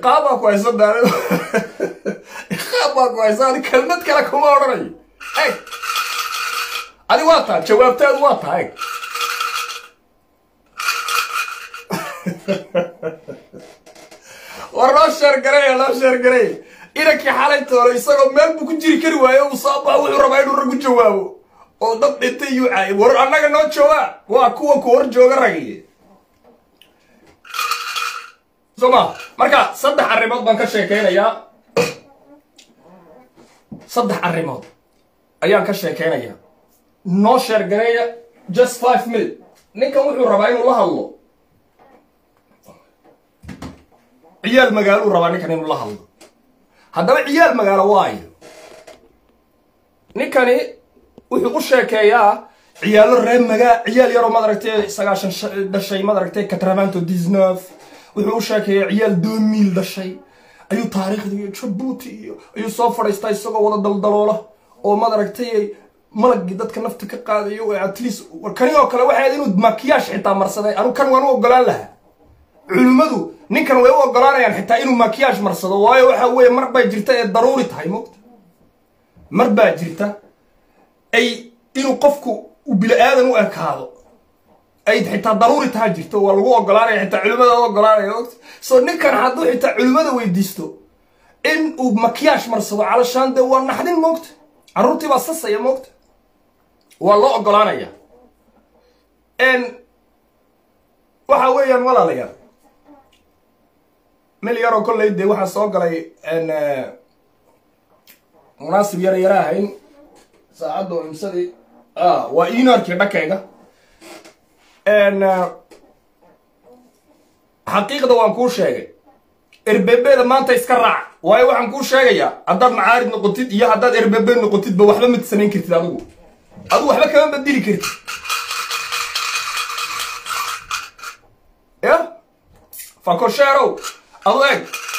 iqaabaa ku haysa daal iqaab baa ku haysa adi kelmad kale kuma odhanayo eg adi waa taa jawaabteedu waa taa eg war loo sheergareeya loo sheergareeya inankii xalay toolo isagoo meel buu ku jiri kari waayo uu soo baxa wuxuu rabaa inuu rag u jawaabo oo dad dhintay iyuu caayay war annaga noo jawaab waa kuwa ku hor jooga ragiye soo ma marka saddex arrimood baan ka sheekeynayaa saddex arrimood ayaan ka sheekeynayaa noo sheergareeya just five minute ninkan wuxuu rabaa inuu la hadlo ciyaal magaaluu rabaa ninkan inuu la hadlo haddaba ciyaal magaalo waayo ninkani wuxuu u sheekeeyaa ciyaalo reer magaa ciyaal yaroo madaragtay sagaashan dhashay madaragtay catravanto disneuf wuxuu u sheekeeyaa ciyaal doomil dhashay ayuu taariikhda iyo jabuuti iyo ayuu soo fadhiistaa isagoo wada daldaloola oo madaragtay malagii dadka nafta ka qaadayo at least kani oo kale waxay inuu makiyaash xitaa marsaday anu kan waan u ogolaan lahaa culimmadu ninkan way u ogolaanayaan xitaa inuu makiyaash marsado waayo waxa weeye mar bay jirta ee daruuri tahay moogta mar baa jirta ay inuu qofku u bili aadan u ekaado ay xitaa daruuri taha jirto waa lagu ogolaanaya xitaa culimada u ogolaanaya moogta so ninkan hadduu xitaa culimada weydiisto in uu makiyaash marsado calashaan dee waa naxdin moogta carruurtii baa sasaya moogta waa loo ogolaanaya waxa weeyaan walaalayaal mil yaroo kolley dee waxaa soo galay munaasib yara yara ahayn saacadda oo imsadii waa inarkii dhankayga xaqiiqda waan kuu sheegay erbebeeda maanta iska raac waayo waxaan kuu sheegayaa haddaad macaarid noqotid iyo haddaad erbebe noqotidba waxba ma samayn kartid adigu adigu waxba kama bedeli kartid ya fakosheerow adu eeg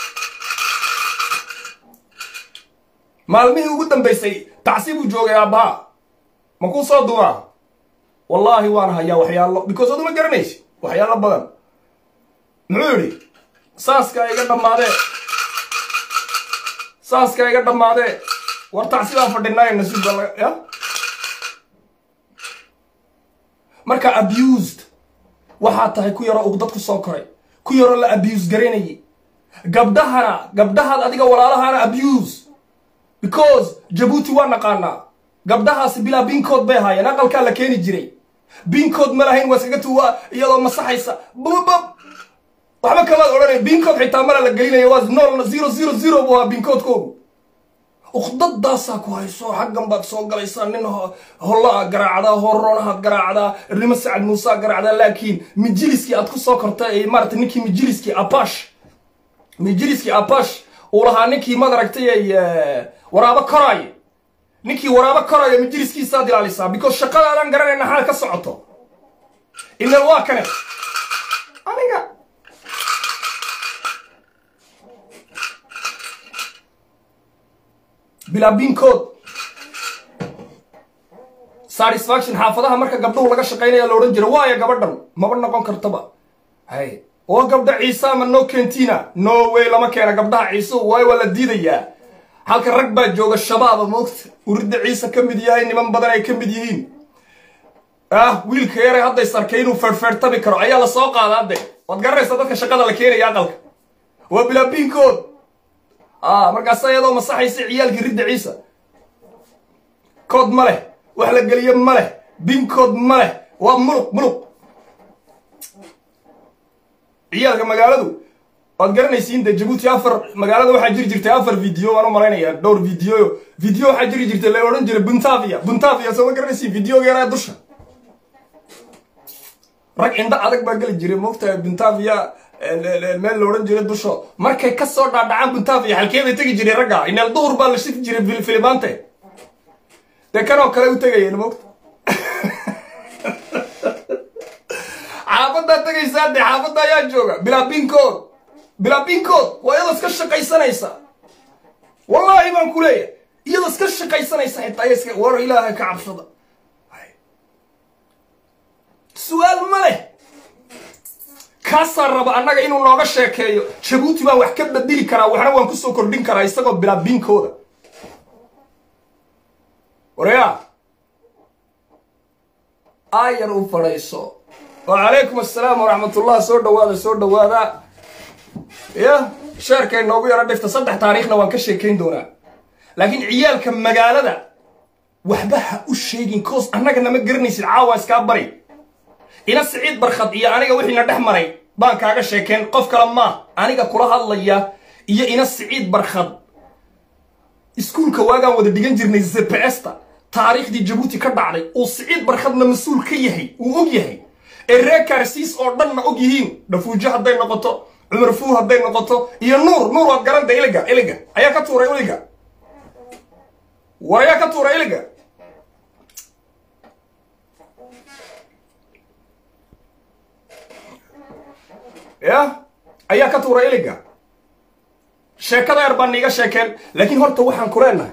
maalmihii ugu dambaysay tacsi buu joogay aabbaha ma kuu soo dumaa wallaahi waan hayaa waxyaalo because adu ma garanaysi waxyaalo badan muxuu yidhi saaskaa iga dhammaadee saaskaa iga dhammaadee war tacsi baan fadhinaayo nasiib baa ya marka abused waxaa tahay ku yaroo uqdad ku soo koray ku yaroo la abuse garaynayay gabdhahana gabdhahaad adiga walaalahana abuse because jabuuti waa naqaanaa gabdhahaasi bilaa binkood bay ahaayeen aqalkaa la keeni jiray binkood ma lahayn waa iskaga tuwaa iyadoo masaxaysa bababab waxba kamaad odhanay binkood xitaa mala la gelinaya waa nool zero zero zero buu ahaa binkoodkoogu uqdadaasaa ku hayso xaggan baad soo galaysaa nin hollaa garaacdaa horoonahaad garaacdaa rimo sacad muusaa garaacdaa laakiin mijiliskii aad ku soo kortay maarata ninkii mijiliskii apash mijiliskii apash uu lahaa ninkii madaragtay ay waraabo koraayo ninkii waraabo koraayo mijiliskiisaad ilaalisaa because shaqadaadaan garanayna xaal ka socoto inal waa kane aniga bilaa binkood satisfaction xaafadaha marka gabdhuhu laga shaqaynaya la odhan jira waaya gabadhan maba noqon kartaba hay oo gabdha ciisa ma no kentina no way lama keena gabdhaha ciise waayo waa la diidayaa halka rag baa jooga shabaaba moogta uridda ciise ka mid yahay niman badan ay ka mid yihiin ah wiilka yare hadday sarkay inuu feerfeertabi karo ayaa la soo qaadaa de waad garanaysaa dadka shaqada la keenaya aqalka waa bilaa binkood ah markaasa iyadoo masaxaysa ciyaalkii ridda ciisa kood ma leh wax la geliyo ma leh binkood ma leh waa muluq muluq ciyaalka magaaladu waad garanaysiin de jabuuti afar magaalada waxaa jiri jirtay afar video waan u malaynayaa dhowr video video waxaa jiri jirtay la odhan jiray buntavia buntavia soo ma garanaysiin videoga yaraa dusha rag indho adag baa geli jiray moogtahay buntavia meel la odhan jiray dusho markay ka soo dhaadhacaan buntavia halkee bay tegi jiray ragga ineel duhur baa la shifi jiray filimaante dee kanoo kale u tegayeen moogta xaafaddaa tegaysaa dee xaafadda ayaa jooga bilaa binkood bilaa binkood waa iyadoo iska shaqaysanaysa wallaahi baan ku leeyahay iyadoo iska shaqaysanaysa xitaa iska war ilaahay ka cabsada su-aal ma leh kaasaa raba annaga inuu nooga sheekeeyo jabuuti baan wax ka bedeli karaa waxna waan kusoo kordhin karaa isagoo bilaa binkooda waryaa aayar u fadhayso wacalaykum assalaam waraxmatullah soo dhawaada soo dhawaada ya sheerkay noogu yaro dhifta saddex taariikhna waan ka sheekayn doonaa laakiin ciyaalka magaalada waxba ha u sheegin coos annaga nama garanaysid caawa iskaa bari ina siciid barkhad iyo aniga wixiina dhex maray baan kaaga sheekeen qof kale maa aniga kula hadlaya iyo ina siciid barkhad iskuulka waagaan wada dhigan jirnay zps-ta taariikhdii jabuuti ka dhacday uu siciid barkhadna mas-uul ka yahay uu og yahay ee reer kaarsiis oo dhanna og yihiin dhafuujo hadday noqoto cumar fuu hadday noqoto iyo nuur nuur waad garanta iliga iliga ayaa ka tuuray iliga war ayaa ka tuuray iliga ya ayaa ka tuuray iliga sheekada yar baan niiga sheekeen laakiin horta waxaan ku leenahay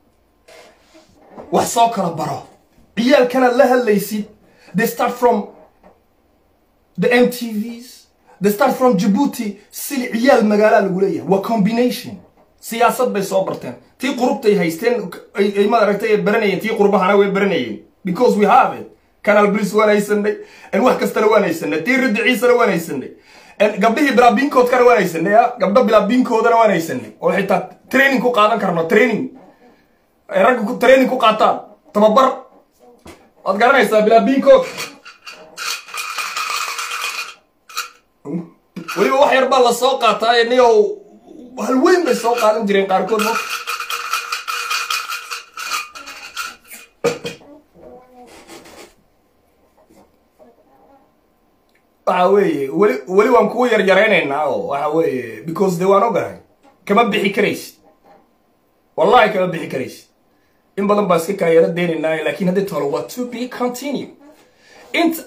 wax soo kala baro ciyaalkanaad la hadlaysid they start from the mtvs they start from jabuuti sili ciyaal magaalaa lagu leeyahay waa combination siyaasad bay soo barteen tii qurubtay haysteen ay maad aragtay baranayeen tii qurbahana way baranayeen because we have it canal bris waan haysanay wax kastana waan haysanay tii ridiciisana waan haysanay gabdhihii bilaabinkoodkana waan haysanay gabdho bilaabinkoodana waan haysanay oo xitaa training ku qaadan karno training ay ragga training ku qaataan tababar waad garanaysaa bilaabinkood weliba wax yar baa la soo qaataa niyo halweyn bay soo qaadan jireen qaarkood mo waxa weeye weli weli waan kugu yaryaraynaynaa oo waxa weeye because de waan ogahay kama bixi karaysid wallahi kama bixi karaysid in badan baa iska kaa yaro deynaynaa lakin haddii tolo waa to be continue inta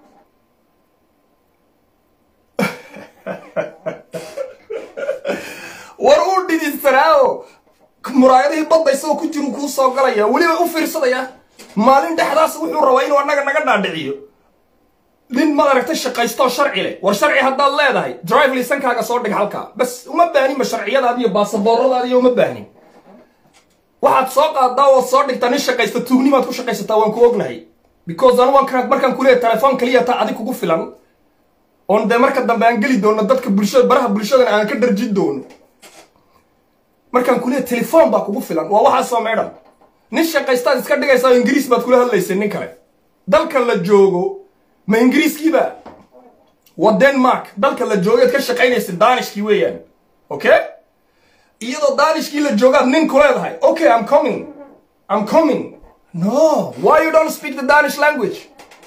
war uu dhididsanaayo muraayadihii badda isagoo ku jiru kuu soo galaya weliba u fiirsadaya maalin dhexdaas wuxuu rabaa inuu annaga naga dhaadhiciyo nin maad aragtay shaqaystoo sharci leh war sharci haddaad leedahay drive lisankaaga soo dhig halkaa bas uma baaninba sharciyadaadi iyo baasabooradaadi iyo uma baanin waxaad soo qaadaa ood soo dhigtaa nin shaqaysta tuugnimaad ku shaqaysataa waan ku ognahay because anu waan markaan kuleeya telefoon kaliya taa adig kugu filan oon dee marka dambe aan geli doono dadka bulshada baraha bulshadana aan ka dharjin doono markaan kuleeya telefoon baa kugu filan waa waxaasoo meedhan nin shaqaystaad iska dhigaysaa oo ingiriis baad kula hadlaysay nin kale dalka la joogo ma ingiriiskiiba waa denmark dalka la joogeed ka shaqaynaysa danishkii weeyaan okay iyadoo danishkii la joogaad nin ku leedahay okay i'm coming i'm coming no why you don't speak the danish language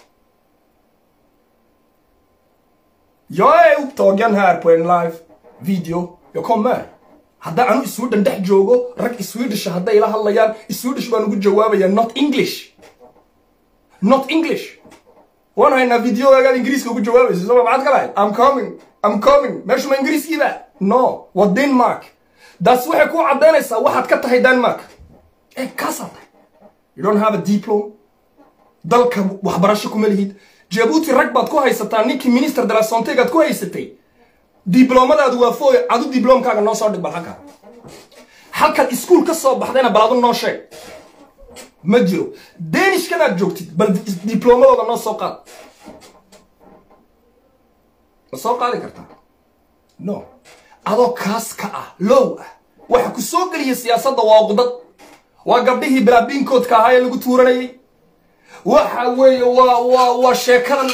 jag är upptagen här på en live video jag kommer hadda anu sweden dhex joogo rag swedish hadday ila hadlayaan swedish baan ugu jawaabaya not english not english waan haynaa videogaagaad ingiriiska ugu jawaabaysa soma maxaad ka lahay i'm coming i'm coming meeshu ma ingiriiskiiba no waa denmark daas waxay ku caddaynaysaa waxaad ka tahay denmark ee kaasaa tahay you don't have a diplom dalka waxbarasho kuma lihid jabuuti rag baad ku haysataa ninkii minister de la sontegaad ku haysatay diblomadaadu waa fooy adu diblomkaaga noo soo dhig bal halkaa halkaad iskuol ka soo baxdayna bal adu noo sheeg ma jiro danishkanaad joogtid bal diblomadooda noo soo qaad ma soo qaadi kartaa no adoo kaas ka ah low ah waxa ku soo geliya siyaasadda waa qudad waa gabdhihii bilaabiinkoodka ahaa ee lagu tuuranayay waxa weeye waa waa waa sheekadan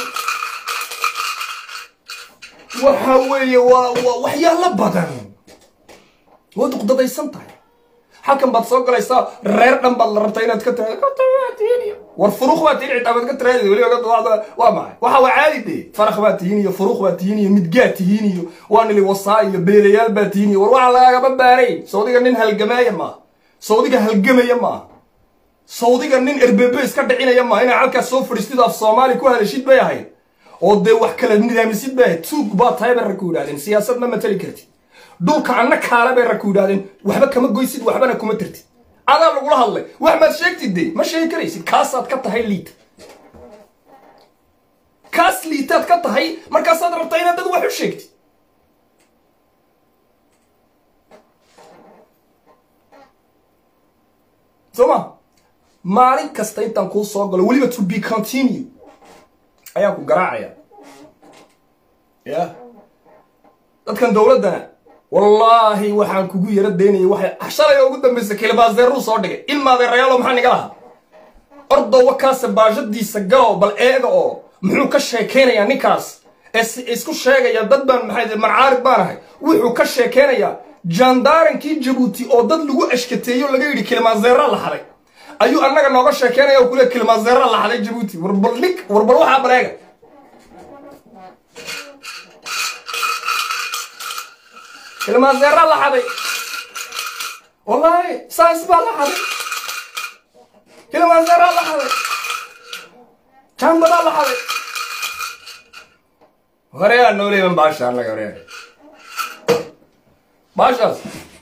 waxa weeye waa waa waxyaalo badan waad uqdadaysan tahay halkan baad soo galaysaa reer dhan baad la rabtaa inaad ka tiraado war furuuq baa tihin xitaa baad ka tiraadi weliba waa maxay waxa waa caadi de farakh baa tihiin iyo furuuq baa tihiin iyo midgaa tihiin iyo waa nili wasaa iyo beelayaal baa tihiin iyo war waxa lagagama baarayn sawdiga nin halgamaaya maaha sawdiga halgamaya maaha sawdiga nin erbebe iska dhicinaya maaha inaa halkaas soo fadhiistid af soomaali ku hadashid bay ahayd oo dee wax kala nidaamisid bay ahayd tuug baa tahay bay rag ku yidhahdeen siyaasad ma matali kartid dhulka anna kaale bay rag ku yidhahdeen waxba kama goysid waxbana kuma tirtid adaa lagula hadlay wax maad sheegtid de ma sheegi karaysid kaasaad ka tahay liid kaas liitaad ka tahay markaasaad rabtaa inaad dad wax u sheegtid soo ma maalin kasta intaan kuu soo galo weliba to be continue ayaan ku garaacaya ya dadkan dowladdana wallaahi waxaan kugu yaro daynayay waxay shalay ugu dambaysa kilibaaseeruu soo dhigay ilmaadeerayaalo maxaa niga lahaa ordowa kaase baashadiisa galow bal eega oo muxuu ka sheekaynayaa ninkaas ee isku sheegaya dad baan maxay marcaarid baan ahay wuxuu ka sheekaynayaa jandaarankii jabuuti oo dad lagu ashkateeyo laga yidhi kilmaazeera la xaday ayuu annaga nooga sheekeynaya oo kule kilmaazeera la xaday jabuuti warbal nik warbal waxaa baleega kilmaazeera la xaday wallaahi saas baa la xaday kilmaazeera la xaday jambadaa la xaday horeyaa nooleeban baasha annaga horeya baashaas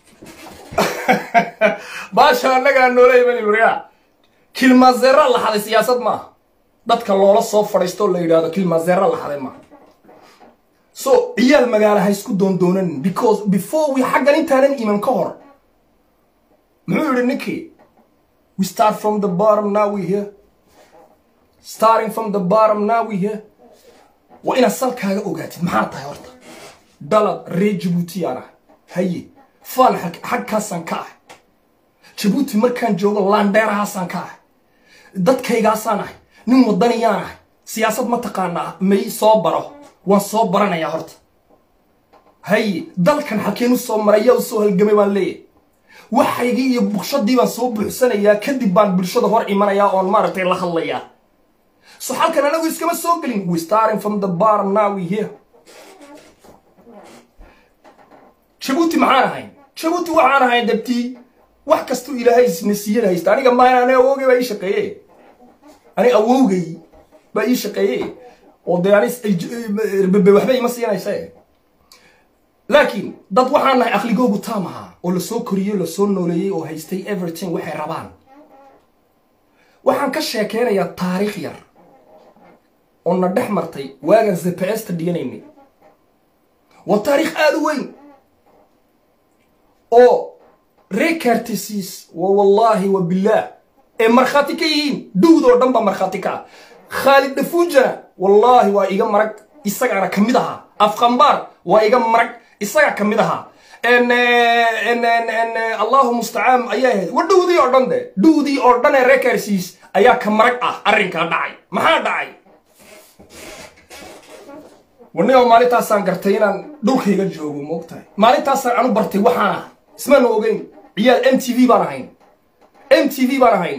baasha annagaa nooleeban horeyaa kilmaazeera la xaday siyaasad maaha dadka loola soo fadhiistoo la yidhaahdo kilmaazeera la xaday maaha so ciyaal magaala ha isku doondoonanin because before we xaggan intaanan iman ka hor muxuu yidhi ninkii we start from the bottom now we here starting from the bottom now we here waa inaad salkaaga ogaatid maxaa tahay horta dalad reer jabuuti aan ah haye faan xagkaasaan ka ah jabuuti markaan joogo laandheerahaasaan ka ah dadkaygaasaan ahay nin waddaniyaan ahay siyaasad ma taqaanaa may soo baro waan soo baranayaa horta haye dalkan xalkeen u soo maray yaa u soo halgamay baan leeyahay waxaygii iyo bukshadii baan soo buuxsanayaa kadib baan bulshada hor imanayaa oon maaragtay la hadlayaa so halkan anagu iskama soo gelin we starting from the bottom now we here jabuuti maxaan ahayn jabuuti waxaan ahayn dabtii wax kastuu ilaahay nasiiyada haysta aniga maahan ani awowgay baa ii shaqeeye ani awowgay baa ii shaqeeye oo dee ani bebe waxba ima siinaysa laakiin dad waxaan nahay aqligoogu taam ahaa oo lasoo koriyey lasoo nooleeyey oo haystay everything waxay rabaan waxaan ka sheekeynayaa taariikh yar oo na dhex martay waagan zps ta dhiganaynay waa taariikh aada u weyn oo rekartisis wa wallaahi wa billaah ee markhaati ka yihiin duwd oo dhan baa markhaati ka ah khaalid dhafuujana wallaahi waa iga marag isagaana ka mid ahaa afqambaar waa iga marag isagaa ka mid ahaa allahu mustacaan ayaa ahayd wa dhowdii oo dhan de dhowdii oo dhan ee rekarsis ayaa ka marag ah arrinkaa dhacay maxaa dhacay wanigoo maalintaasaan gartay inaan dhulkayga joogo moogtahay maalintaasaan anu bartay waxaan ah ismaana ogeyn ciyaal m t v baan ahayn m t v baan ahayn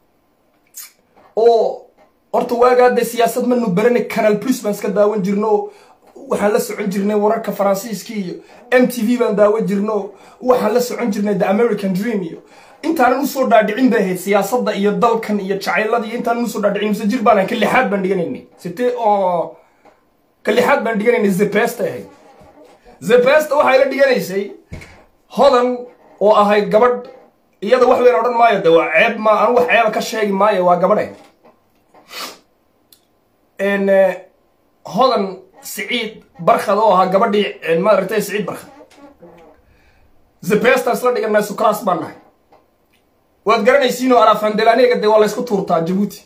oo horta waagaa dee siyaasad manu baranay canal plus baan iska daawan jirno waxaan la socon jirnay wararka faransiiska iyo m t v baan daawan jirno waxaan la socon jirnay the american dream iyo intaanan usoo dhaadhicin bay ahayd siyaasadda iyo dalkan iyo jacaylada iyo intaanan usoo dhaadhicin mise jir baan ahayn ka lixaad baan dhiganaynay site oo ka lixaad baan dhiganaynay zepesta ahayd zepesta waxay la dhiganaysay hodan oo ahayd gabadh iyada wax weyn odhan maayo de waa ceeb ma anu wax ceeba ka sheegi maayo waa gabadhe hodan siciid barkhad oo ahaa gabadhii maaragtay siciid barkhad zepesta isla dhiganay sucras baan nahay waad garanaysiinoo alafandelaaniga dee waa la ysku tuurtaa jabuuti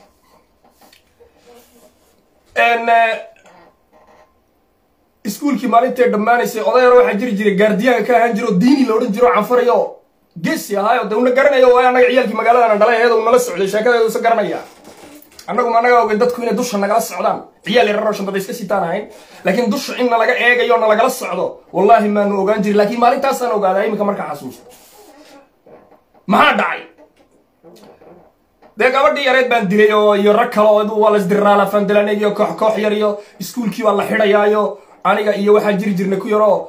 iskuulkii maalintay dhammaanaysay odayar waxaa jiri jiray gaardiyaanka ka ahaan jiro diini la odhan jiro canfarayo geesi ahaayo dee una garanayo waa annaga ciyaalkii magaaladana dhalay ayada unala socday sheekadeedu isa garanaya annagu ma naga ogeyn dadku inay dusha nagala socdaan ciyaal yararoo shantada iska sitaan ahayn laakiin dusha in nalaga eegayo na lagala socdo wallaahi maanu ogaan jirin laakiin maalintaasaan ogaadaa iminka markaa xasuusta maxaa dhacay dee gabadhii yareed baan dilay oo iyo rag kale oo waa la isdiriraala fandelaneg iyo koox koox yar iyo iskuulkii baa la xidhayaayo aniga iyo waxaa jiri jirnay ku yaroo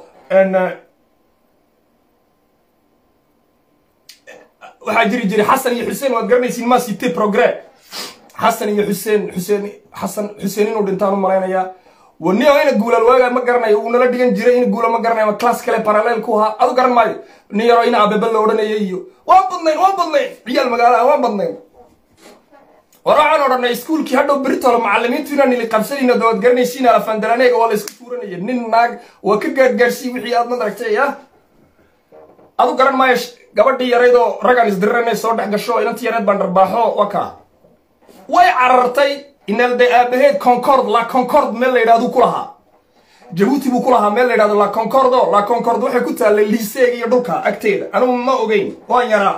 waxaa jiri jiray xasan iyo xuseen waad garanaysiin ma cité progrès xasan iyo xuseen xuseen xasan xuseen inuu dhintaan u malaynayaa wanio ina guulal waagaa ma garanayo uu nala dhigan jiray in guula ma garanayo class kale parallel ku ahaa adu garan maayo nin yaroo ina abebe la odhanaya iyo waa badnayn waa badnayn ciyaal magaalaha waa badnayn war waxaan odhanay iskuulkii hadhow beritolo macallimiintu inaan ili qabsanayno dawaad garanaysiin alafandalaneega waa la isku tuuranaya nin naag waa ka gaadgaadhsii wixii aad madaragtay ah adu garan maayo gabadhii yaraydoo raggaan isdirirana soo dhex gasho inantii yareed baan dharbaaxo waa kaa way carartay inaalde aabaheed concord la concord meel la yidhahdu ku lahaa jabuuti buu ku lahaa meel la yidhahdo la concordo la concord waxay ku taallay liiseega iyo dhulka agteeda anugu ma ogeyn waan yaraa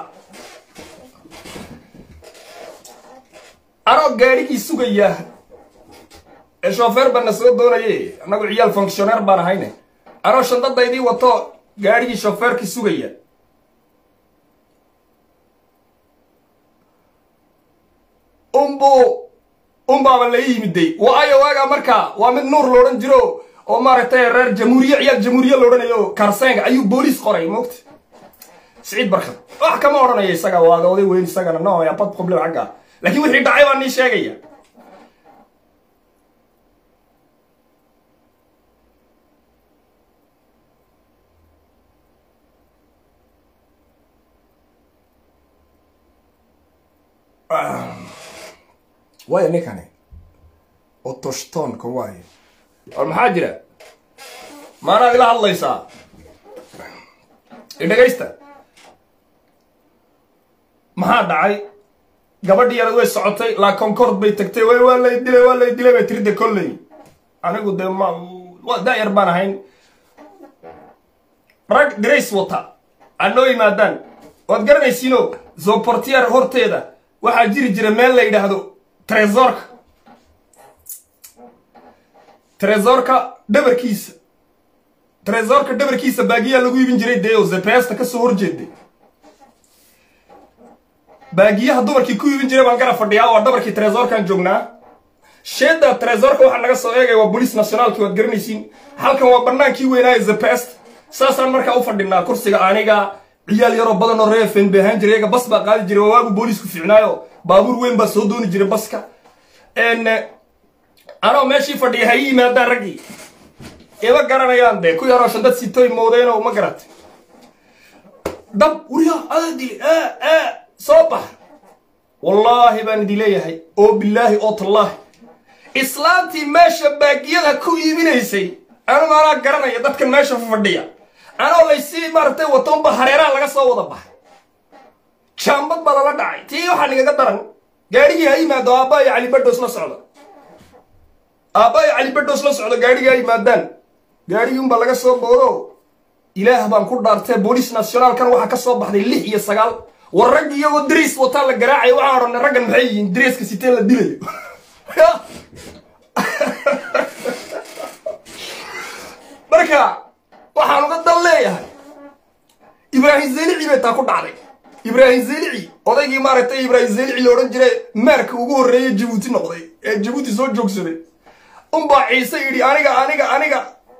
anoo gaadhigii sugaya ee shoofeer baana soo doonaye annagu ciyaal fonctioneer baan ahayne anoo shandadaydii wato gaadhigii shoofeerkii sugaya umbu unbaaba la yimiday waayo waagaa markaa waa mid nuur loodhan jiro oo maaragtay reer jamhuuriye ciyaal jamhuuriye loodhanayo karsenga ayuu booliis qoray moogta siciid barkad wax kama odhanaya isaga waa oday weyn isagana no ya bad problem xagga laakiin wixii dhacay baa nii sheegaya waaya ninkani otoshtonka waayo war maxaa jira maanaad ila hadlaysaa idhagaysta maxaa dhacay gabadhii yarad way socotay la concord bay tagtay way waa lay dilay waa lay dilay bay tirida kolley anigu dee ma da-yar baan ahayn rag dirays wata aad noo yimaadaan waad garanaysiino zoportier horteeda waxaa jiri jira meel la yidhaahdo tresorka tresorka dhabarkiisa tresorka dhabarkiisa baagiyaa lagu iibin jiray dee oo zepesta ka soo horjeeday baagiyaha dumarkii ku iibin jiray baan gara fadhiyaa waa dhabarkii tresorkan joognaa sheeda tresorka waxaa naga soo eegaya waa bolice nationaalki waad garanaysiin halkan waa banaankii weynaaye zepest saasaan markaa u fadhinaa kursiga aniga ciyaal yaroo badan oo reefen bay ahaan jiray iyaga bas baa qaadi jiray waa waagu booliisku fiicnaayo baabuur weyn baa soo dooni jiray baska anoo meeshii fadhiya ha ii yimaadaan raggii ima garanayaan dee ku yaroo shandad sitoy moodeenoo ma garatay dab wuriya adaa dili soo bax wallaahi baan idin leeyahay oo bilaahi oo tallaahi islaantii meesha baagiyada ku iibinaysay anigu anaa garanaya dadkan meesha fadhiya anoo laysii maaragtay watonba hareeraha laga soo wada baxay jaambad baa lala dhacay tii waxaa nigaga daran gaadhigii ha yimaado aabba iyo cali badhoos la socda aabba iyo cali badhoos la socda gaadhigii ha yimaadaan gaadhigii unbaa laga soo boodo ilaah baan ku dhaartee boolice nationaalkan waxaa ka soo baxday lix iyo sagaal war raggi iyagoo dariis wataa la garaacaya waxaan odhanay raggan maxay yihiin dariiska siteen la dilayo marka waxaan uga dal leeyahay ibraahim zelici bay taa ku dhacday ibraahim zelici odaygii maaragtay ibraahim zelici la odhan jiray meerka ugu horreeyay jabuuti noqday ee jabuuti soo joogsaday unbaa ciise yidhi aniga aniga aniga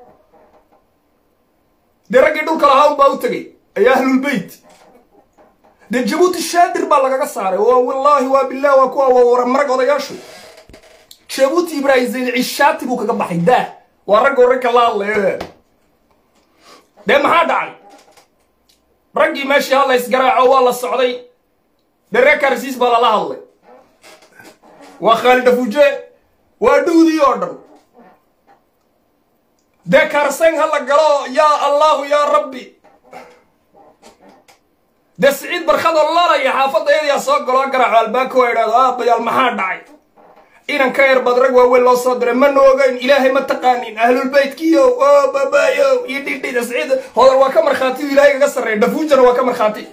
dee raggii dhulka lahaa unbaa u tegay ayaa ahlulbeyt dee jabuuti shaadir baa lagaga saaray waa wallaahi waa bilah waa kuwa waa wara marag odayaashu jabuuti ibraahim zelici shaati buu kaga baxay daa waa raggo ragka la hadlaya dee maxaa dhacay raggii meeshii hadla isgaraaco waa la socday dee reer karsiis baa lala hadlay waa khaalid afuje waa dhuudii oo dhan dee karseng ha la galo yaa allahu yaa rabbi dee siciid barkadoo lalaya xaafadda yadayaa soo galoo garaaco albaabka waa idhahdo aabayaal maxaa dhacay inan ka yar bad rag waaweyn loo soo diray mana ogeyn ilaahay ma taqaanin ahlulbeytkiyo o babayo iyo dhidhida siciid hodar waa ka markhaati ilaahay kaga sarreeya dhafuujana waa ka markhaati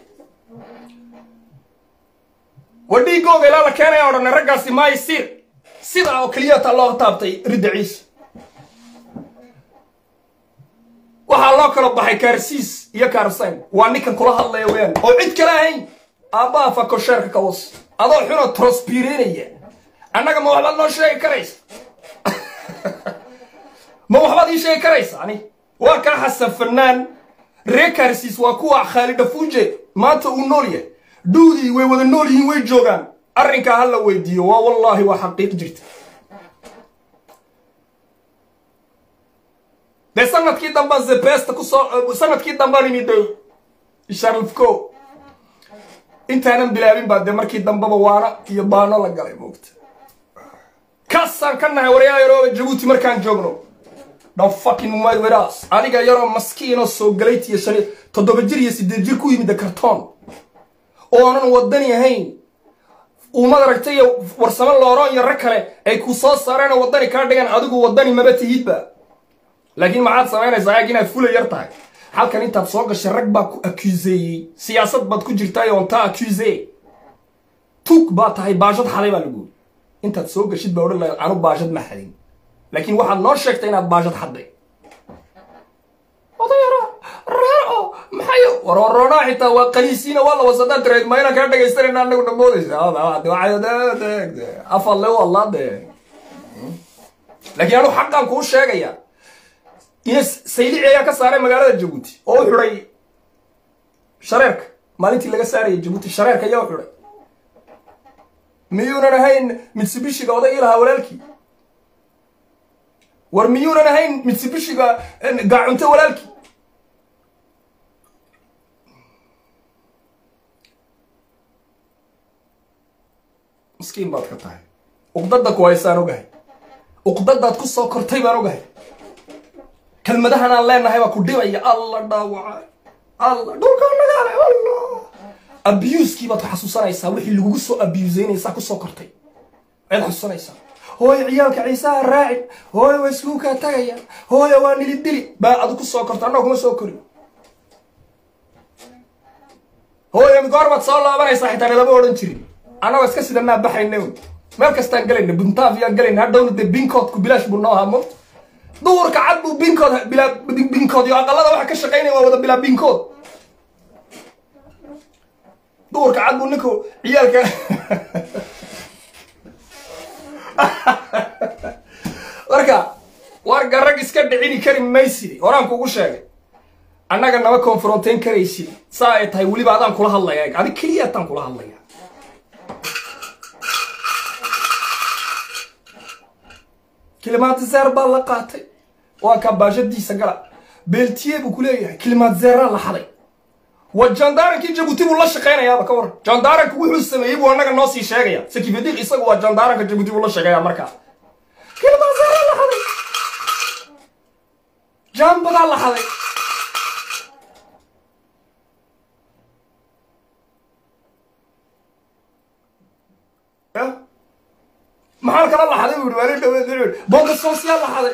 wa dhiigooga ilaa la keenaya odhanay raggaasi maayo siir sidaa oo keliyata loo taabtay ridda ciise waxaa loo kala baxay kaarsiis iyo kaarsayn waa ninkan kula hadlaya weyaan oo cid kale ahayn aabbaha fakosheerka kawas adoo xunoo trospireynaya annaga ma waxbaad noo sheegi karaysa ma waxbaad ii sheegi karaysa ani waa kaa xasan fanaan ree kaarsiis waa kuwa khaalid dhafuuje maanta uu nool yahay dhuudii way wada nool yihiin way joogaan arrinkaa ha la weydiiyo waa wallaahi waa xaqiiq jirta dee sanadkii dambaan zebesta kusoo sanadkii dambaan imiday sharlfco intaanan bilaabin baa dee markii dambeba waana iyo baano la galay moogta kaasaan ka nahay waryaa yarooba jabuuti markaan joogno don't fucking mad with us adiga yaroo maskiinoo soo galayt iyo shan toddoba jir iyo siddeed jir ku yimid kartoon oonan wadani ahayn uumad aragtay iyo warsamo looroon iyo rag kale ay ku soo saareen oo waddani kaa dhigan adigu waddani maba tihidba laakiin maxaad samaynaysaa ayaag inaad fula yar tahay halkan intaad soo gashay rag baa ku akuseeyey siyaasad baad ku jirtaay ontaa akuse tug baa tahay baashad xaday baa laguuri intaad soo gashid baa odhan lahayd anu baashad ma xadin laakiin waxaad noo sheegtay inaad baashad xadday odayara raaco maxay warwaroonaa xitaa waa qaliisiina waa la wasadaa tireed ma inaan kaa dhegaystanayna anagu dhamoodaysa afadle u allaade laakiin anu xaqaan kuu sheegaya ina saylici ayaa ka saaray magaalada jabuuti oo u xidhay shareerka maalintii laga saaraya jabuuti shareerka ayaa u xidhay miyuunan ahayn mitsibishiga oday ilahaa walaalkii war miyuunan ahayn mitsibishiga gaacunte walaalkii miskiin baad ka tahay uqdada ku haysaan ogahay uqdadaad ku soo kortay baan ogahay kelmadahan aan leenahay baa ku dhibaya alla dhaawaca alla dhulkaa nagaale alla abusekii baad xasuusanaysaa wixii lagugu soo abuseynaysaa kusoo kortay ayaad xasuusanaysaa hooyo ciyaalka ciisaha raaci hooyo waa iskuukaa tagaya hooyo waa nili dili baa adu ku soo korta annaga kuma soo korin hooyo goor baad soo laabanaysaa xitaa nalama odhan jirin annagoo iska sidanaa baxayna meel kastaan galayna buntaafiyaan galayna hadhowna dee binkoodku bilaash buu noo hamo duhurka cad buu binkood bilaa binkood iyo aqalada waxa ka shaqaynaya waa wada bilaa binkood duhurka cad buu ninku ciyaalka marka warga rag iska dhicini kari maysid horaan kugu sheegay annaga nama confronteyn karaysid saa ay tahay weliba adaan kula hadlaya adig keliya ataan kula hadlaya kilimaatizeer baa la qaatay waa kaa baashadiisa gala beeltiye buu ku leeyahay kilimaatizeeraa la xaday wa jandaarankii jabuuti buu la shaqaynayaaba ka waran jandaaranka wuxuu sameeyey buu annaga noo sii sheegaya sakifadiq isagu waa jandaaranka jabuuti buu la sheegaya markaa kilimaatizeeraa la xaday jaambadaa la xaday maxaa kala laxaday buu waali dhaweed bonka social laxaday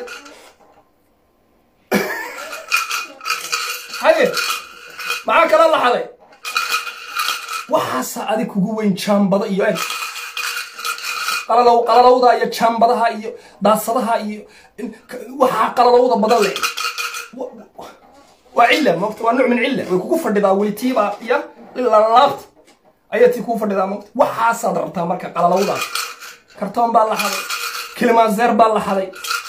haye maxaa kala laxaday waxaasa adig kugu weyn jaambada iyo eg qalalow qalalowda iyo jaambadaha iyo daasadaha iyo waxaa qalalowda badan leh waa cilla moogta waa nuuc min cilla way kugu fadhidaa weli tiibaa iyo lalaabta ayaa tii kugu fadhidaa moogta waxaasaad rabtaa marka qalalowdaas kartoon baa la xaday kilimaanzeer baa la xaday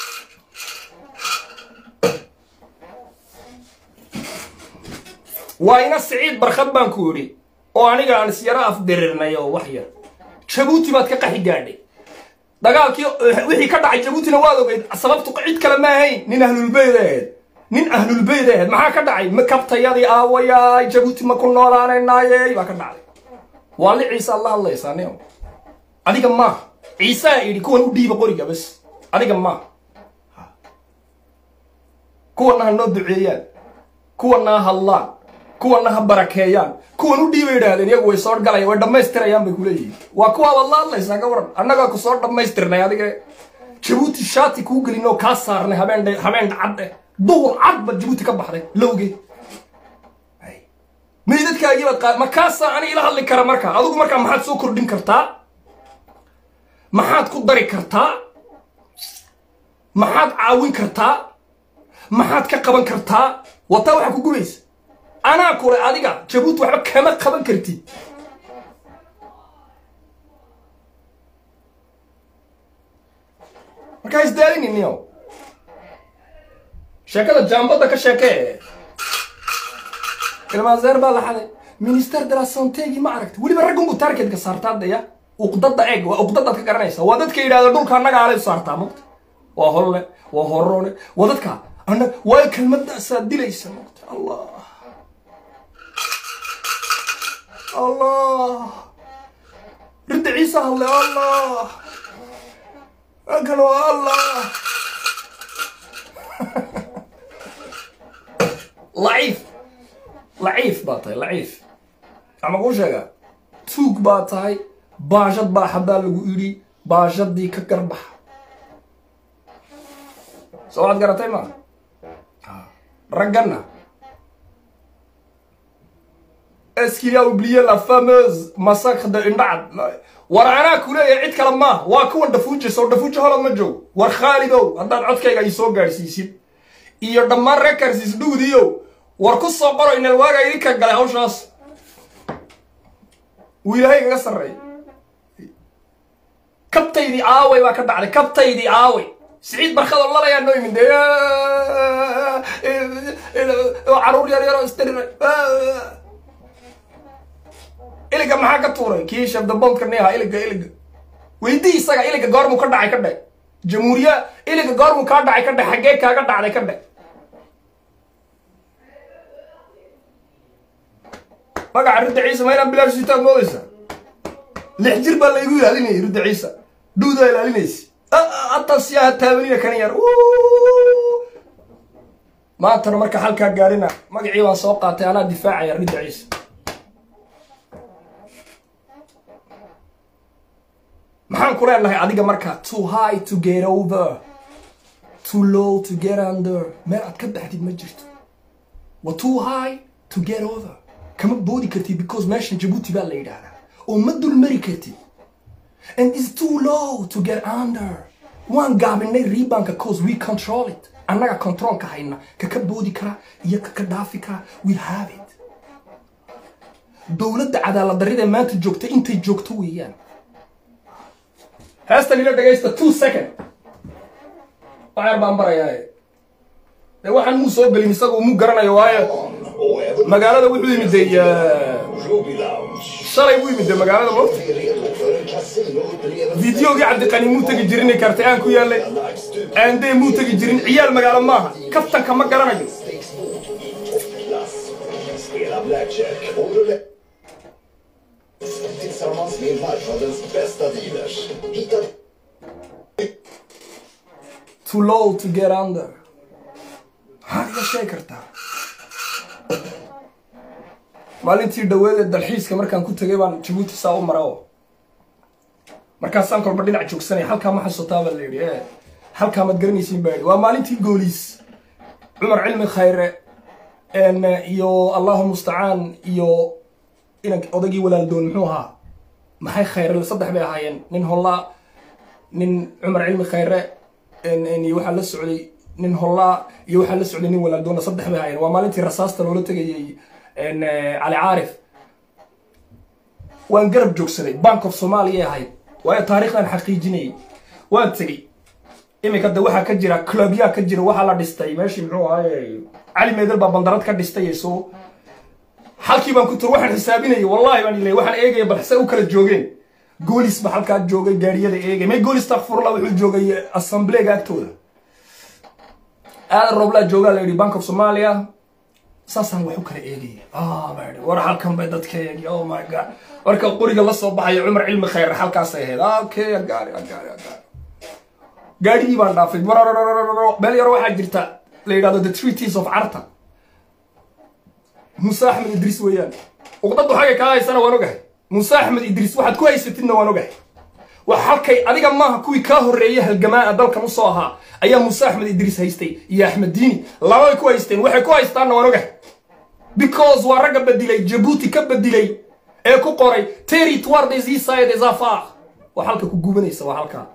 waa ina siciid barkhad baan ku idhi oo aniga aan isyaro afdirirnay oo wax yar jabuuti baad ka qaxi gaadhay dagaalkii wixii ka dhacay jabuutina waad ogeyd sababtu cid kale ma ahayn nin ahlulbeyd ahayd nin ahlulbeyd ahayd maxaa ka dhacay makabtayadii aawayaay jabuuti ma ku noolaanaynaayey baa ka dhacday waa li ciisaad la hadlaysaa nin adiga maaha ciisaa yidhi kuwan u dhiiba qoriga bas adiga maaha kuwana ha noo duceeyaan kuwana ha hadlaan kuwana ha barakeeyaan kuwan u dhiiba yidhaahdeen iyagu way soo galayaan way dhammaystirayaan bay kuleeyihiin waa kuwaabaad la hadlaysaa ka waran annagaa ku soo dhammaystirnay adiga jabuuti shaati kuu gelin oo kaa saarnay habeen habeen cadde duhur cad baad jabuuti ka baxday lowgeed meydadkaagii baad qaad ma kaasaa ani ila hadli kara marka adigu markaa maxaad soo kordhin kartaa maxaad ku dari kartaa maxaad caawin kartaa maxaad ka qaban kartaa wataa waxaa ku gubaysa anaa kule adiga jabuuti waxba kama qaban kartid markaa isdaalininiyo sheekada jaambadda ka sheekee ilmaazeer baa la xaday minister de la santegi ma aragta weliba raggunbu targetka saartaadaya uqdada eeg waa uqdadaad ka garanaysa waa dadka yidhahda dhulka annaga alay saartaa mugta waa holle waa horone waa dadka anag waa kelmadaasaa dilaysa mugta allah allah ridda ciise hadle allah kan waa allah laciif laciif baa tahay laciif ama kuu sheegaa tuug baa tahay baashad baa haddaa lagu idhi baashadii ka garbax soo waxaad garatay maa ragganna est-ce qu'il y a oublié la fameuse massacre de Indad war anaa ku leeyahay cid kale maaha waa kuwan dhafuuji soo dhafuuji holod ma joog war khaalidow haddaad codkayga ii soo gaadhsiisid iyo dhammaan rekarsiis dhugdiyo war ku soo qoro inal waaga idinka galay hawshaas wuu ilaahay kaga sarreey kabtaydii aaway baa ka dhacday kabtaydii aaway siciid barkadoo lalayaa noo yimid dee caruur yar yaroo istirira iliga maxaa ka tuuray kii shabdabondka neha iliga iliga weydii isaga iliga goormuu ka dhacay ka dhe jamhuuriya iliga goormuu kaa dhacay ka dhe xaggee kaaga dhacday ka dhe magaca ridda ciise ma inaan bilaash sitaad moodaysa lix jir baa laygu ilaalinayay ridda ciise dhuudaa ilaalinaysa hataa siyaha taabanina kan yar maantana marka halkaa gaarina magacii baan soo qaatay anaa difaacaya ridda ciise maxaan ku leenahay adiga marka too high to get over too low to get under meel aad ka baxdid ma jirto wa too high to get over kama boodi kartid because meeshan jabuuti baa la yidhaahdaa oo ma dulmari kartid and is too low to get under waan gaabinay ribanka cause we control it annaga controlka hayna kaka boodi kara iyo kaka dhaafi kara we have it dowladda cadaalad darrida maanta joogta intay joogto weeyaan heestan ila dhegaysta two second waxyar baan barayaa dee waxaan muu soo gelin isaga muu garanayo waayo magaalada wuxuu yimid de shalay buu yimid de magaalada moogta videogii cabdiqani muu tegi jirin kartay aan ku yaallay aandee muu tegi jirin ciyaal magaalo maaha kaftanka ma garanayo Tillsammans med marknadens bästa dealers. Hitta too low to get under maxaad iga sheegi kartaa maalintii dhaweed ee dalxiiska markaan ku tegay baan jabuuti saa u mara oo markaasaan kolba dhinac joogsanaya halkaa ma xasuutaa baa la yidhi e halkaa maad garanaysiin baa yidhi waa maalintii gooliis cumar cilmi khayre iyo allahu mustacaan iyo inan odaygii walaaldoon muxuu ahaa maxay khayre saddex bay ahaayeen nin hollaa nin cumar cilmi khayre waxaa la socday nin hollaa iyo waxaa la socday nin walaaldoona saddex bay ahaayeen waa maalintii rasaasta loola tegayay cali caarif waan garab joogsaday bank of somalia ahayd waayo taariikhdan xaqiijinayay waan tegey iminka de waxaa ka jira clubyaa ka jira waxaa la dhistay meeshii muxuu ahaaye cali meedel baa bandarad ka dhistay so halkii baan ku tur waxaan xisaabinayay wallahi baan ilay waxaan eegaya bal se u kala joogeen goolis ba halkaa joogay gaariyada eegay may goolis takfurla wuxuu joogay assemblega agtooda aadan roblaa joogaa la yidhi bank of somalia saasaan wax u kala eegaya baa war halkan bay dadka eegi oh my god marka qoriga la soo baxayo cumar cilmi khayr halkaasay ahayd okay agaari agaari agaari gaadhigii baan dhaafay meel yaro waxaa jirta la yidhahdo the treaties of carta muuse axmed idriis weeyaan uqdadu xagay kaa haysana waan ogahay muuse axmed idriis waxaad ku haysatidna waan ogahay wax halkay adiga maaha kuwii kaa horreeyay halgamaa dalkan usoo ahaa ayaa muuse axmed idriis haystay iyo axmed diini labay ku haysteen waxay ku haystaanna waan ogahay because waa ragga bedilay jabuuti ka bedilay ee ku qoray territoire des isa et des affaires waa halka ku gubanaysa waa halkaa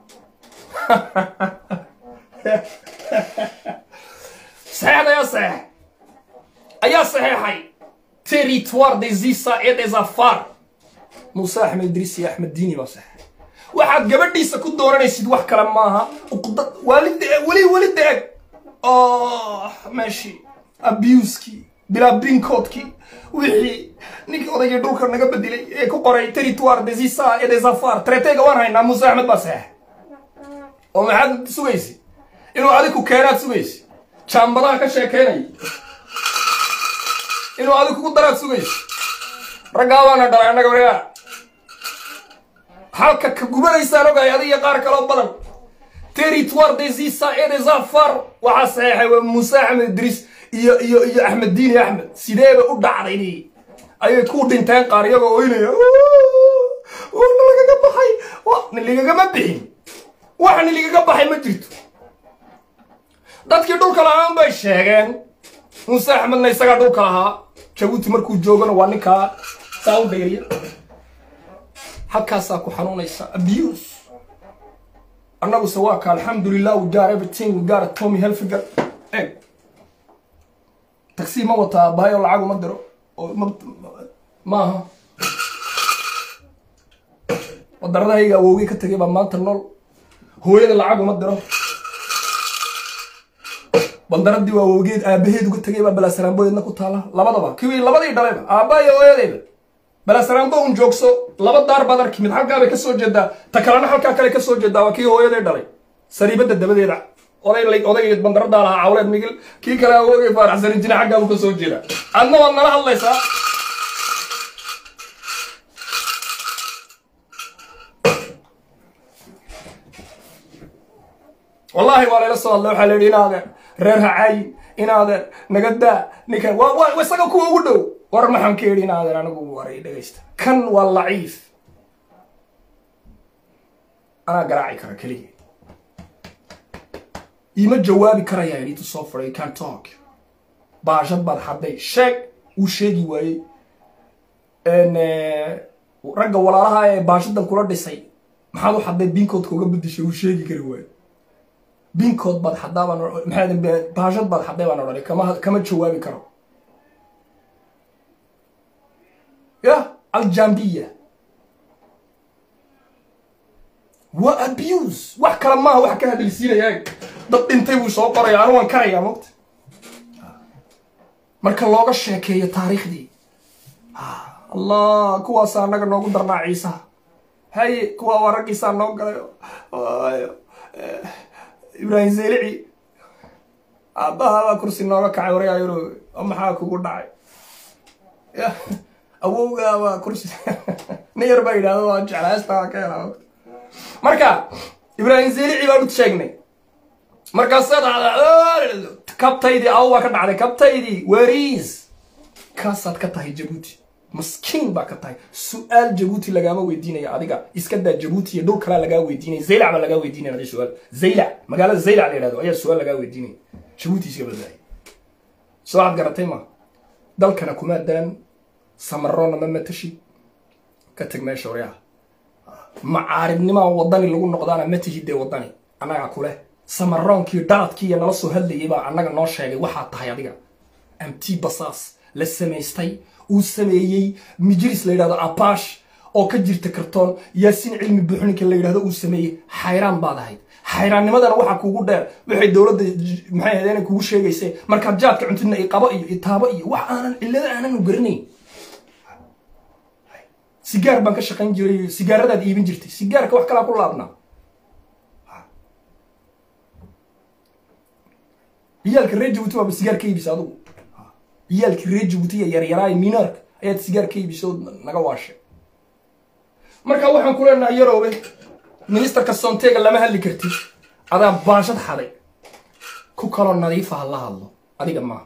saxeexda ayaa saxeex ayaa saxeexay territoire des isa et des affaires muuse axmed idriis iyo axmed diini baa saxeexay waxaad gabadhiisa ku dooranaysid wax kale maaha uqdad waalid weli weli deeg meeshii abuskii bilaa binkoodkii wixii ninkii odaygii dhulka naga bedelay ee ku qoray territoire des isa et des affaires traitega waan haynaa muuse axmed baa saxeexay oo maxaad sugaysi inuu adiku keenaad sugaysi jaambadaha ka sheekeynaya inuu adig kugu daraad sugaysi raggaa baana dhalay annaga waryaa halka ka gubanaysaan ogahay adiga qaar kaloo badan territoire des isa et des afar waxaa saxeexay waa muuse axmed idriis iyo iyo iyo axmed diini axmed sideeba u dhacday ayay ku dhinteen qaar iyagoo oynaya wana lagaga baxay niligagama bixin wax niligaga baxay ma jirto dadkii dhulka lahaan bay sheegeen muuse axmedna isagaa dhulka lahaa jabuuti markuu joogana waa ninkaa saa u dhayriya halkaasaa ku xanuunaysa abuse annaguse waa ka alxamdulilah we got everything we got a tommy helfiger eg taxi ma wataa abahayo lacag uma diro oo ma maaha wadaradahayga awowgey ka tegay baa maanta nool hooyada lacag uma diro bandaradii waa awowgeed aabaheed uga tegay baa balaasaraambodeedna ku taala labadaba kiwii labadii dhalayba aabba iyo hooyadeyba balaasaraambo un joogso laba daar baad arki mid halkaa bay ka soo jeedaa ta kalena halkaa kale ka soo jeedaa waa kii hooyaday dhalay sariibada dabadeeda oday oday bandaradaa lahaa cawleed migil kii kale awoogay faaraxsanin jina xaggaa buu ka soo jeedaa adna waad nala hadlaysaa wallahi waa layla soo hadlay waxaa la yidhi inaadeer reer hacaayin inaadeer nagadaa ninkan waa waa isaga kuwa ugu dhow war maxaan ka yidhi inaadeer anigu waray dhegaysta kan waa laciif anaa garaaci kara keliya iima jawaabi karaya idintu soo faray can talk baashad baad xadday sheeg uu sheegi waayey ragga walaalaha ee baashadan kula dhisay maxaad u xadday binkoodka uga bedishay uu sheegi kari waayo binkood baad xaddaa baan maxaa baashad baad xadday baan odhanay kama kama jawaabi karo ya aljambiya waa abuse wax kale maaha wax ka hadalsiinaya dad dhintay buu soo qoraya anu waan karayaa mogta marka looga sheekeeyo taariikhdii allah kuwaasa annaga noogu darnaa ciisaha haye kuwa waa raggiisaa noo galay ibraahim zelici aabbahabaa kursi nooga kacay waryaayaro oo maxaa kugu dhacay ya awowgaa waa kursi nin yar baa yidhahdo waa jeclaastaa ka helaa marka ibraahim zelici baan u sheegnay markaasaad kabtaydii aw baa ka dhacday kabtaydii weriis kaasaad ka tahay jabuuti maskiin baa ka tahay su-aal jabuuti lagaama weydiinaya adiga iska daa jabuuti iyo dhul kalaa lagaa weydiinaya zaylac baa lagaa weydiinaya adi su-aal zaylac magaalada zaylac la yidhahdo ayaa su-aal lagaa weydiinaya jabuuti iska badbaaya soo waxaad garatay ma dalkana kuma dalan samarona ma matashid ka teg meesha waryaha macaaridnimaa wadani lagu noqdaana ma tihid dee wadani annagaa kuleh samaroonkii dhaladkii iyo nala soo hadlayay baa annaga noo sheegay waxaa tahay adiga amti basaas la samaystay uu sameeyey mijris la yidhahdo abash oo ka jirta kartoon yaasiin cilmi buuxninka la yidhahdo uu sameeyey xayraan baad ahayd xayraannimadana waxaa kuugu dheer waxay dowladda maxay ahayd inay kugu sheegaysay markaad jaadka cuntidna iqabo iyo itaabo iyo wax aanan cillada aanan garanayn sigaar baan ka shaqayn jiray sigaaradaad iibin jirtay sigaarka wax kalaa ku laabnaa ciyaalka reer jabuuti baaba sigaar ka iibisa adugu ciyaalka reer jabuuti iyo yaryaraay minaarka ayaad sigaar ka iibisa oo naga waashay marka waxaan ku leenahay yaroobe ministerka soonteega lama hadli kartid adaa baashad xaday ku kaloo nadiifa ha la hadlo adiga maaha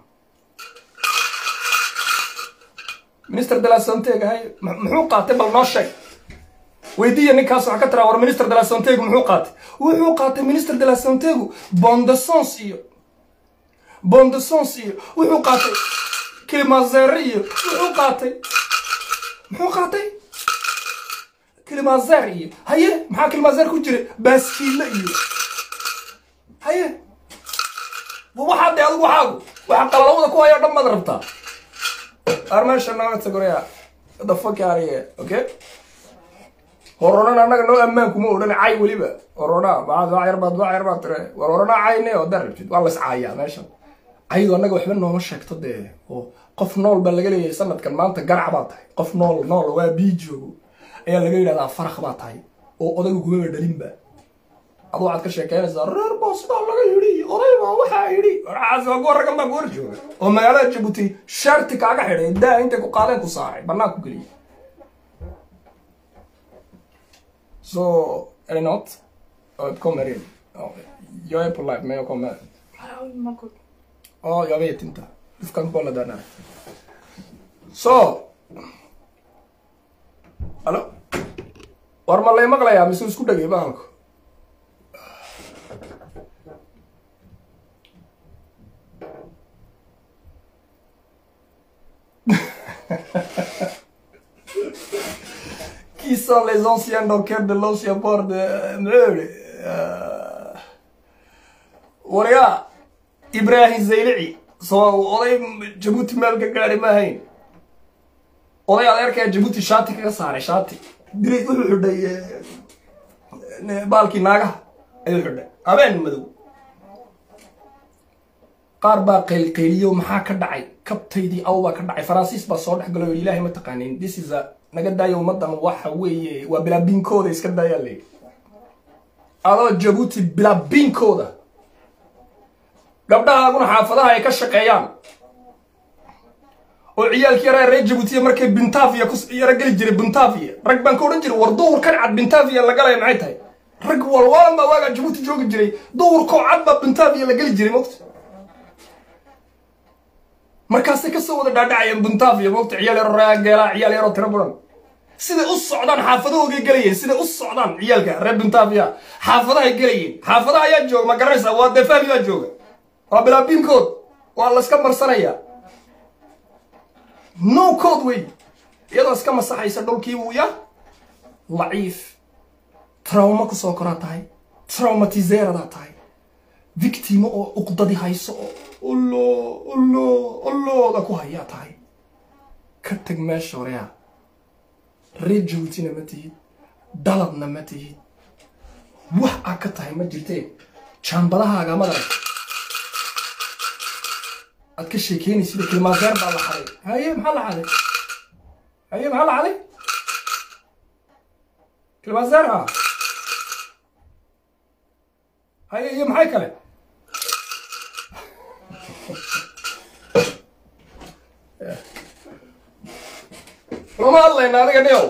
minister de la sontega hay muxuu qaatay bal noo sheeg weydiiya ninkaas waxaa ka tiraa war minister de la sontegu muxuu qaatay wuxuu qaatay minister de la sontegu bondesons iyo bondesons iyo wuxuu qaatay kilimazere iyo wuxuu qaatay muxuu qaatay kilimazer iyo haye maxaa kilimazer ku jira baaskiile iyo haye waxaa de adigu waxaagu waxa qalalawada ku hayo dhan baad rabtaa armeesha naga tagoreya the fuck out of here okay horonan annaga noo ammaan kuma odhan cay weliba horona bacad waa yar baad waa yar baad tire war horona cayne oo dar rabtid waa las caayaa meeshan caydu annaga waxba nooma sheegto dee oo qof nool baa laga leeyahay sanadkan maanta garac baa tahay qof nool nool waa bii joogo ayaa laga yidhahdaa farak baa tahay oo odayga kumaba dhalinba adu waxaad ka sheekeynaysaa reer baa sidaa laga yidhi oday baa waxaa yidhi waxaas waa kuwa raggan baa ku hor jooga oo magaalada jabuuti sharti kaaga xidhay daa intay ku qaadeen ku saaray bannaan ku geliyay Så är det något? Jag kommer in. Ja, jag är på live men jag kommer. Ja, jag vet inte. Du kan kolla där nere. Så. Hallå? War ma lay maqlayaa mise isku dhegay bahalku Qui sont les anciens dockers de l'ancien port de Meur waryaa ibraahim zaylici soo oday jabuuti meel ka gaari ma ahayn oday adeerkaa jabuuti shaati kaga saaray shaati dilay wuxuu xidhay baalkii naagaha ayuu xidhay habeen madow qaar baa qaylqayliyo maxaa ka dhacay kabtaydii aw baa ka dhacay faransiis baa soo dhex galo yidhi ilaahay ma taqaanin this is a naga daayo ummadan waxa weeye waa bilaabiinkooda iska daayaa la yidhi adoo jabuuti bilaabiinkooda gabdhahaaguna xaafadaha ay ka shaqeeyaan oo ciyaalkii yaraa reer jabuutiya markay bintafiya ku yara geli jiray bintafiya rag baan ka odhan jiray war duhurkan cad bintafiya la galaya maxay tahay rag walwalan baa waagaa jabuuti joogi jiray duhurkoo cad baa bintafiya la geli jiray mogta markaasay kasoo wada dhaadhacayeen bintafiya mogta ciyaal yaro raa geelaa ciyaal yaroo tiro badan siday u socdaan xaafadahoogay gelayeen siday u socdaan ciyaalka reer bintafiya xaafadahay gelayeen xaafadaha ayaa jooga ma garanaysaa waa defafi baa jooga waa bilaabiinkood waa layska marsanayaa no code wey iyadoo iska masaxaysa dhulkii wuu ya laciif trauma kusoo koraa tahay traumatizeeradaa tahay victimo oo uqdadi hayso oo ullo ullo ullooda ku hayaa tahay ka tag meesha horeya reer jabuutina ma tihid daladna ma tihid wax aa ka tahay ma jirtee jaambadahaaga madarag aad ka sheekeynaysid kilmaaseer baa la xaday haye maxaa la xaday haye maxaa la xaday kilmaaseer ha haye iyo maxay kale lama hadlayna adiga dhiyow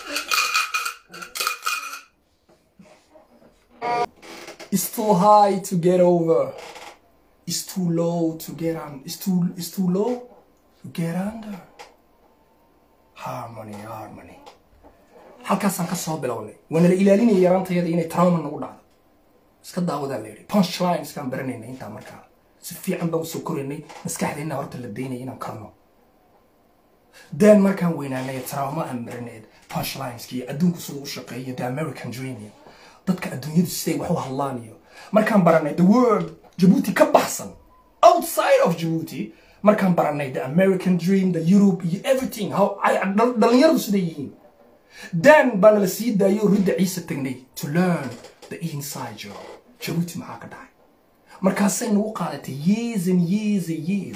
It's too high to get over. It's too low to get on. It's too it's too low to get under. Harmony, harmony. halkaasaan ka soo bilownay waana la ilaalinaya yaraantayada inay trauma nagu dhacdo iska daawadaa la yidhi punchline iskaan baranaynay intaa markaa si fiican baan usoo koraynay maskaxdeenna horta la daynaya inaan karno dan markaan weynaanay trauma aan marinayd punchlineski iyo adduunku siduu u shaqeeyo the american dream iyo dadka adduunyadu siday wax u hadlaan iyo markaan baranay the world jabuuti ka baxsan outside of jabuuti markaan baranay the american dream the europe iyo everything how ay dhal- dhalinyaradu siday yihiin dan baana la sii daayo ridda ciise tagnay to learn the inside job jabuuti maxaa ka dhacay markaasay nagu qaadatay years and years and years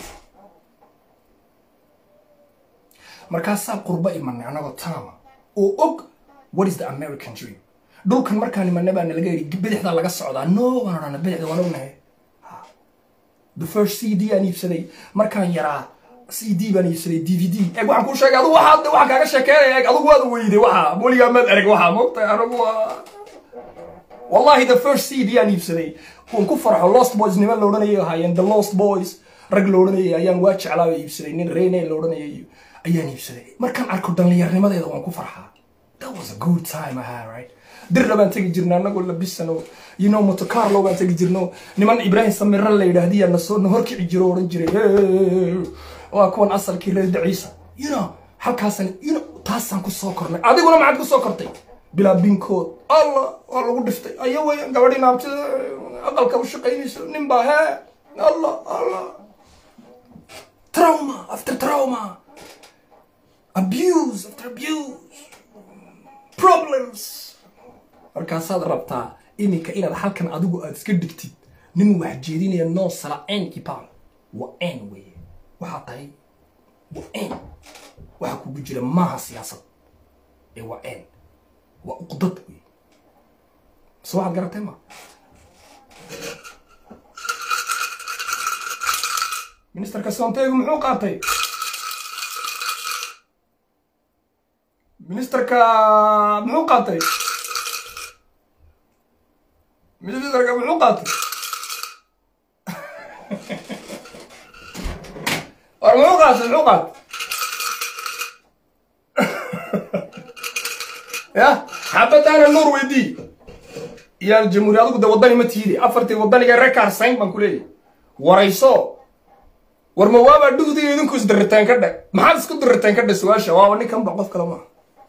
markaasaa qurbo imanay anagoo taama oo og what is the american dream dhulkan markaan imanay baa nalaga yidhi bidixdaa laga socdaa no waan odhana bidixda waan ognahay Ha. the first c d aan iibsaday markaan yaraa c d baan iibsaday d v d eeg waxaan kuu sheegay adugu waxaa waxaan kaaga sheekeynaya eeg adugu waad weyday waxa weligaa maad ereg waxa moogtahay anigu waa wallahi the first c d aan iibsaday kuwan ku farxo lost boys niman la odhanayay ahaayeen the lost boys rag la odhanayay ayaan waa jeclaa oo iibsaday nin reyne la odhanayay ayaan iibsaday markaan arko dhallinyarnimadeeda waan ku farxaa that was a good time I had right dirna baan tegi jirna anagoo labisano you know moto carlo baan tegi jirno niman ibrahim samira la yidhaahdiyaa nasoo na horkici jiro oo odhan jiray "Hey, waa kuwan asalkii reer daciisa you know halkaasan you know taasaan ku soo kornay adiguna maxaad ku soo kortay bilaa binkood alla waa lagu dhiftay aya weyan gabadhii naabtida aqalka u shaqaynayso nin baa hee alla alla trauma after trauma abuse after abuse problems markaasaad rabtaa iminka inaad halkan adigu aad iska dhigtid nin wax jeedinaya noo sala n kipal waa n weye waxaa tahay waa n waxa kugu jira maaha siyaasad ee waa n waa uqdad wey so waxaad garatay ma ministerka sonteygu muxuu qaatay ministerka muxuu qaatay qaatay war muxuu qaatay muxuu qaatay ya xabadaana nuur weydii iyaan jamhuuri adigu de waddani ma tiide afartii waddaniga rekar sayn baan ku leeyahay warayso war ma waabaa dhugdiga idinku isdiriteen ka dhag maxaad isku diriteen ka dhag su-aasha waaba ninkan ba qof kale maaha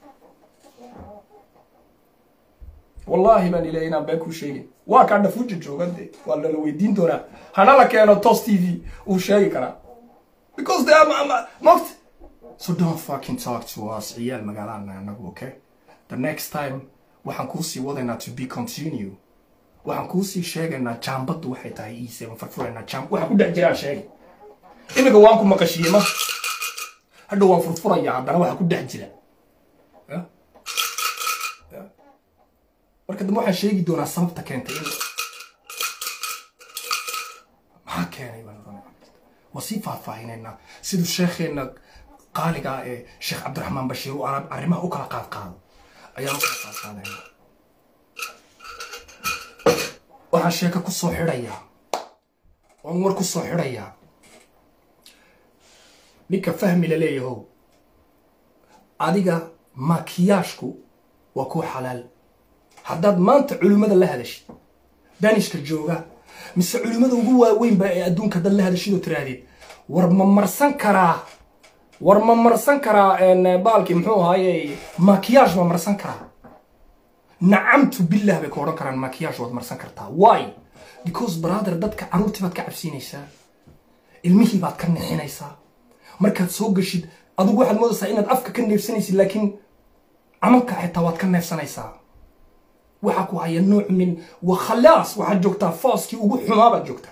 wallaahi baan ilahay inaan been kuu sheegin waa kaa dhafuuja joogan de waa lala weydiin doonaa hana la keeno tos t v uu sheegi karaa because de ama ama mogt so don't fucking talk to us ciyaal magaalana anagu okay the next time waxaan kuusii wadaynaa to be continue waxaan kuusii sheegaynaa jaambaddu waxay tahay iise waan furfuraynaa jaam waxaan ku dhex jiraan sheegay iminka waan ku maqashiyey ma hadha waan furfurayaa haddana waxaa ku dhex jira Ya? Ya? marka dambe waxaan sheegi doonaa sababta keentay in maxaa keenay baan oranaya. waa sii faahfaahinaynaa siduu sheekheena qaaliga ah ee sheekh cabdiraxmaan bashiir uu arab- arrimaha u kala qaad qaado ayaan u kala qaad qaadaynaa waxaan sheeko ku soo xidhayaa waan war ku soo xidhayaa ninka fahmi la leeyahow adiga makiyaashku waa kuwa xalaal haddaad maanta culimmada la hadashid danishka jooga mise culimmada ugu waaweynba ee adduunka dad la hadashid oo tiraahdeed war ma marsan karaa war ma marsan karaa een, baalkii muxuu ahaaye makiyaash ma marsan karaa nacamtu billah bay ku odhan karaan makiyaash waad marsan kartaa why because brother dadka caruurtii baad ka cabsiinaysaa ilmihii baad ka nixinaysaa markaad soo gashid adigu waxaad moodaysaa inaad afka ka neefsanaysid laakiin camanka xitaa waad ka neefsanaysaa waxaa ku haya nooc min wa khalaas waxaad joogtaa fooskii ugu xumaa baad joogtaa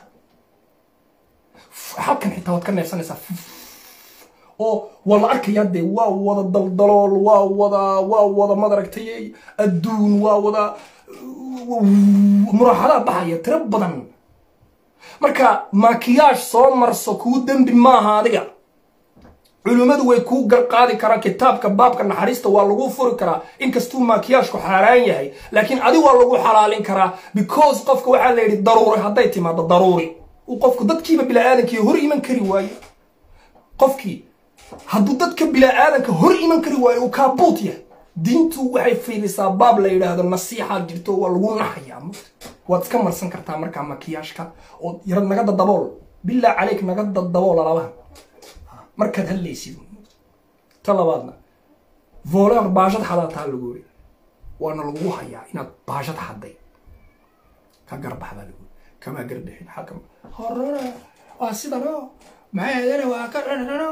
halkan xitaa waad ka neefsanaysaa oo waa la arkayaa dee waa wada daldalool waa wada waa wada madaragtay adduun waa wada muraaxadaa baxaya tiro badan marka makiyaash soo marso kuu dembi maaha adiga culimmadu way kuu garqaadi karaan kitaabka baabka naxariista waa lagu furi karaa inkastuu makiyaashku xaaraan yahay laakiin adi waa lagu xalaalin karaa because qofka waxaa la yidhi daruuri hadday timaado daruuri uu qofku dadkiiba bilaaadankii hor iman kari waayo qofkii hadduu dadka bilaaaadanka hor iman kari waayo uu kaabuut yahay diintu waxay fiilisaa baab la yidhaahdo nasiixaad jirto waa lagu naxayaa waad iska marsan kartaa markaa makiyaashka oo yar naga dadabool bilaa caleyk naga dadabool alabaha markaad hadlaysid ta labaadna voler baashad xadaa taa lagu yiri waana lagu hayaa inaad baashad xaday ka garbaxdaa lagu yiri kamaa garbixin xakam horana waa sidano maxay waa ka dhanano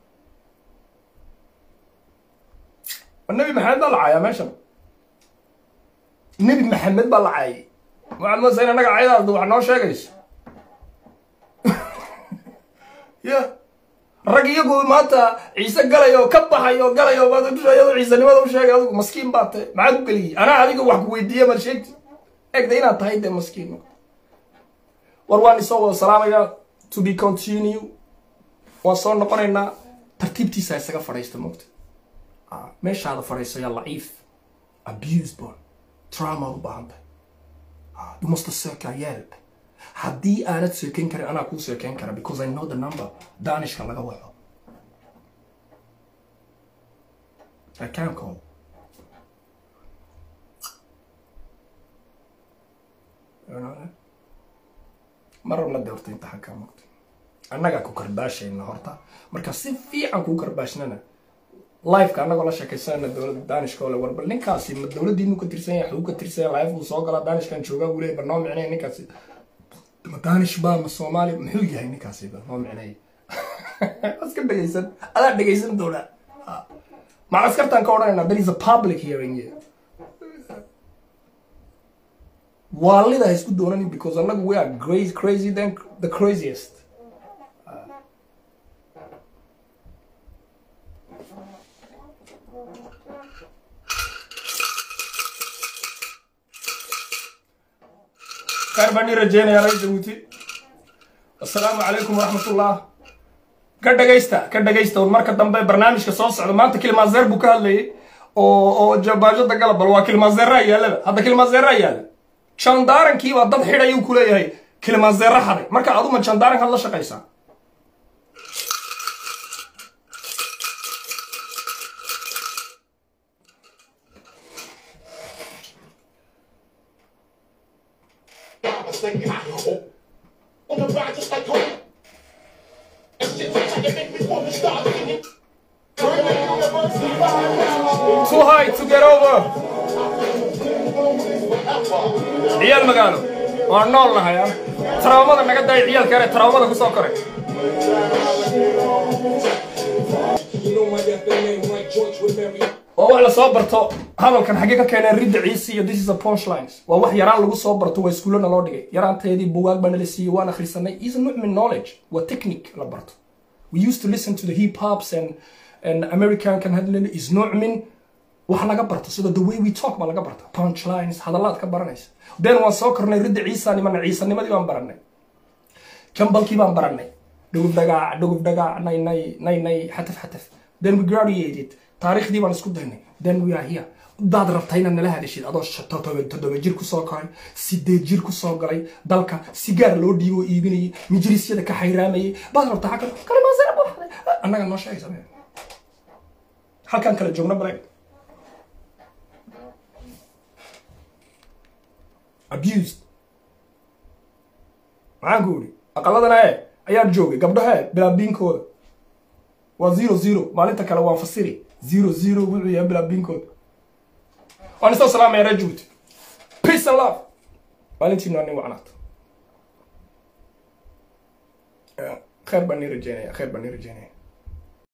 nabi maxamed baa la caayaa meeshan nebi maxamed baa la caayay waxaad moodaysaa in annaga cayadaas wax noo sheegayso ya rag iyagu maanta ciise galayo ka baxayo galayo iyadoo ciisanimada u sheegay adigu maskiin baa tahay maxaad u geliyey anaa adiga wax ku weydiiye maad sheegti egda inaad tahay dee maskiin war waan isoo wada salaamaya to be continue waan soo noqonaynaa tartiibtiisa isaga fadhiista moogta meeshaada fadhiiso yaa laciif abuse bon trauma u baahan tahay you must seeka help haddii aanad seekeyn karin anaa kuu seekeyn kara because i know the number danishka laga waco i can call mar rabna de horta imtixaanka mogta annagaa ku karbaashayna horta marka si fiican kuu karbaashnana lifeka annagoo la sheekaysanayna dowladda danishka ole war bal ninkaasi ma dowladdiinu ka tirsan yahay xuu ka tirsan yahay life buu soo galaa danishkan joogaa wuu leeyahy barnoo micnaya ninkaasi ma danish ba ma soomaali muxuu yahay ninkaasi ba noo micnaya iska dhegaysan adaa dhegaysan doonaa maca askartaan ka odhanayna there is a public hearing here waalida ha isku doonanin because annagu we are crazy, crazy than the craziest khayr baan ii rajeynayaa reer jabuuti assalaamu calaykum waraxmatullah ka dhagaysta ka dhagaysta un marka dambe barnaamijka soo socda maanta kilmaazeer buu ka hadlayay oo oo jabaajada galabal waa kilmaazeeraa yaalaba hadda kilmaazeeraa yaala jandaarankii dad xidhay uu ku leeyahay kilimanzeero xaday marka aduma jandaarankaad la shaqaysaa I was thinking, oh, on the ride just like home. And shit just like it make me wanna start singing. Turn the university right now. too high to get over ciyaal magaalo waan nool nahay an taraamada naga daay ciyaalka yare taraamada ku soo koray oo wax la soo barto hadalkan xaggee ka keeneen ridda ciisi iyo this is a punchlines waa wax yaraan lagu soo barto waa iskuullana loo dhigay yaraanteedii bugaag baa nala siiyey waan akhrisanay is nucmin knowledge waa technique la barto we used to listen to the hip hops and and american kan hadlin is nucmin wax laga barto sida the way we talk baa laga barta punchlines hadalaad ka baranaysa then waan soo kornay ridda ciisa nimana ciisanimadii baan baranay jambalkii baan baranay dhugub dhagaac dhugub dhagaac nay nay nay nay xataf xataf then we graduated taariikhdii baan isku daynay then we are here daad rabta inaad nala hadashid adoo toddoba jir kusoo koray sideed jir kusoo galay dalka sigaar loo dhiibo oo iibinayay mijlisyada ka xayraamayay baad rabtaa halkan kalimaasana buuxday annaga noo sheegaysa halkan kala joogna baleg abused maxaan ku idhi aqaladana e ayaan joogay gabdhaha e bilaabiinkooda waa zero zero maalinta kale waan fasiri zero zero wuxuu yahay bilaabiinkooda waan isoo salaamaya reer jabuuti peace and love maalintiinu waa nin wacnaata khayr baan nii rajeynaya khayr baan nii rajeynaya